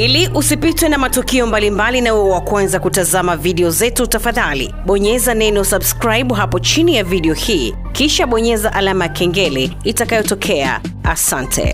Ili usipitwe na matukio mbalimbali na uwe wa kwanza kutazama video zetu, tafadhali bonyeza neno subscribe hapo chini ya video hii, kisha bonyeza alama ya kengele itakayotokea. Asante.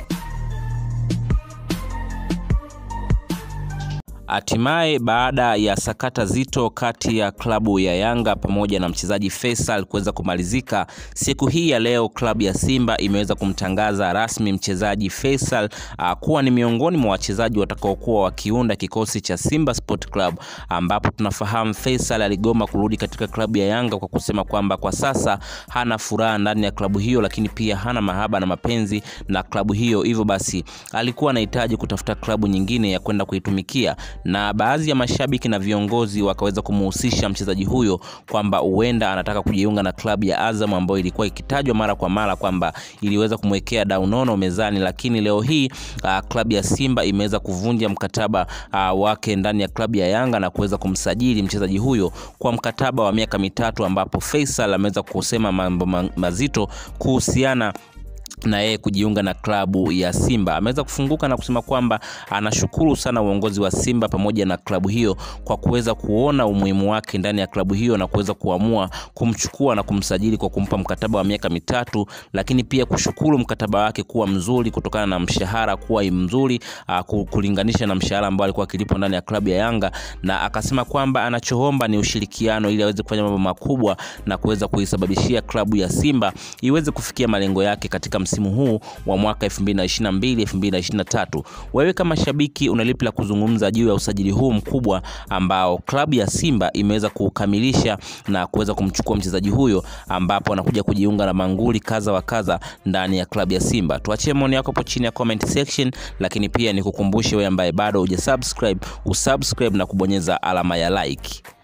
Hatimaye baada ya sakata zito kati ya klabu ya Yanga pamoja na mchezaji Faisal kuweza kumalizika, siku hii ya leo klabu ya Simba imeweza kumtangaza rasmi mchezaji Faisal uh, kuwa ni miongoni mwa wachezaji watakaokuwa wakiunda kikosi cha Simba Sport Club, ambapo tunafahamu Faisal aligoma kurudi katika klabu ya Yanga kwa kusema kwamba kwa sasa hana furaha ndani ya klabu hiyo, lakini pia hana mahaba na mapenzi na klabu hiyo, hivyo basi alikuwa anahitaji kutafuta klabu nyingine ya kwenda kuitumikia na baadhi ya mashabiki na viongozi wakaweza kumuhusisha mchezaji huyo kwamba huenda anataka kujiunga na klabu ya Azam ambayo ilikuwa ikitajwa mara kwa mara kwamba iliweza kumwekea dau nono mezani, lakini leo hii uh, klabu ya Simba imeweza kuvunja mkataba uh, wake ndani ya klabu ya Yanga na kuweza kumsajili mchezaji huyo kwa mkataba wa miaka mitatu, ambapo Faisal ameweza kusema mambo mazito kuhusiana na yeye kujiunga na klabu ya Simba. Ameweza kufunguka na kusema kwamba anashukuru sana uongozi wa Simba pamoja na klabu hiyo kwa kuweza kuona umuhimu wake ndani ya klabu hiyo na kuweza kuamua kumchukua na kumsajili kwa kumpa mkataba wa miaka mitatu, lakini pia kushukuru mkataba wake kuwa mzuri kutokana na mshahara kuwa mzuri uh, kulinganisha na mshahara ambao alikuwa akilipwa ndani ya klabu ya Yanga, na akasema kwamba anachoomba ni ushirikiano ili aweze kufanya mambo makubwa na kuweza kuisababishia klabu ya Simba iweze kufikia malengo yake katika msimu huu wa mwaka 2022 2023. Wewe kama shabiki una lipi la kuzungumza juu ya usajili huu mkubwa ambao klabu ya Simba imeweza kukamilisha na kuweza kumchukua mchezaji huyo, ambapo anakuja kujiunga na manguli kadha wa kadha ndani ya klabu ya Simba? Tuachie maoni yako hapo chini ya comment section, lakini pia nikukumbushe wewe ambaye bado hujasubscribe usubscribe na kubonyeza alama ya like.